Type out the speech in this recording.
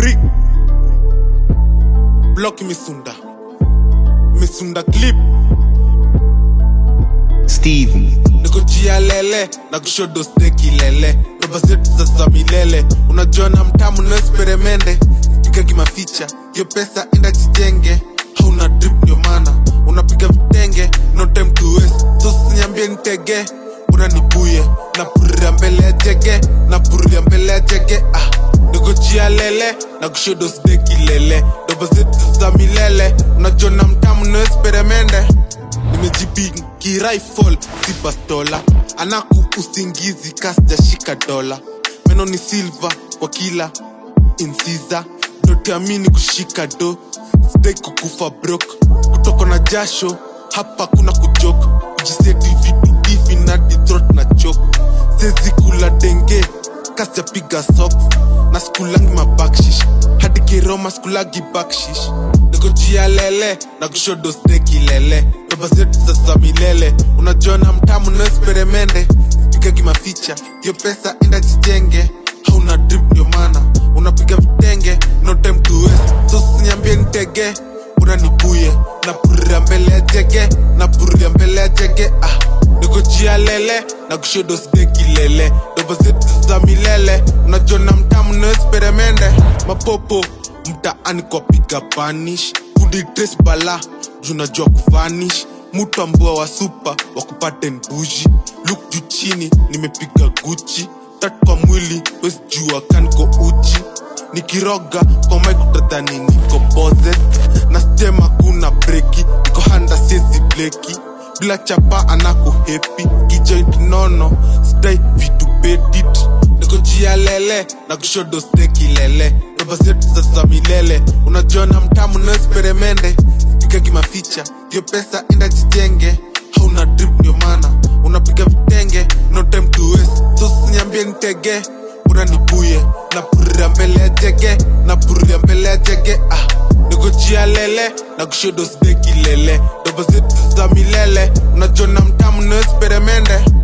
brick block misunda misunda clip Steven, niko jia lele na kushodo steki lele roba zetu za za milele unajua na mtamu no esperemende piga kimaficha hiyo pesa enda jijenge hauna drip ndio maana unapiga vitenge no time to waste so sinyambie nitege unanibuye na puria mbele ya jege na puria mbele ya jege ah niko jia lele na kushodo steki lele roba zetu za milele unajua na mtamu no esperemende nimejipingi rifle si bastola anaku usingizi kasjashika dola meno ni silva kwa kila insiza ndoteamini kushika do sidai kukufa brok kutoka na jasho hapa kuna kujok kujiseti vitu hivi na ditrot na chok sezi kula denge kasjapiga sok na skulangi mabakshish hadi kiroma skulagi bakshish niko jia lele na kushodo steki lele roba zetu za za milele unajua na mtamu no esperemende piga kimaficha hiyo pesa enda jijenge hauna drip ndio maana unapiga vitenge no time to waste so sinyambie nitege unanibuye na puria mbele ya jege na puria mbele ya jege ah niko jia lele na kushodo steki lele roba zetu za milele unajua na mtamu no esperemende mapopo mtaani kwa piga panish kuditres bala junajua kufanish mutu ambua wa supa wakupate nbuji luk juu chini nimepiga guchi tat kwa mwili wesijua kaniko uchi nikiroga kwa maikutadhani niko bozes na stema kuna breki niko handa sezi bleki bila chapa anako hepi kijoint nono stai vitu bedit niko jia lele na kushodo steki lele roba zetu za za milele unajua na mtamu no esperemende piga kimaficha hiyo pesa enda jijenge hauna drip ndio maana unapiga vitenge no time to waste so sinyambie nitege unanibuye na puria mbele ya jege na puria mbele ya jege ah niko jia lele na kushodo steki lele roba zetu za milele unajua na mtamu no esperemende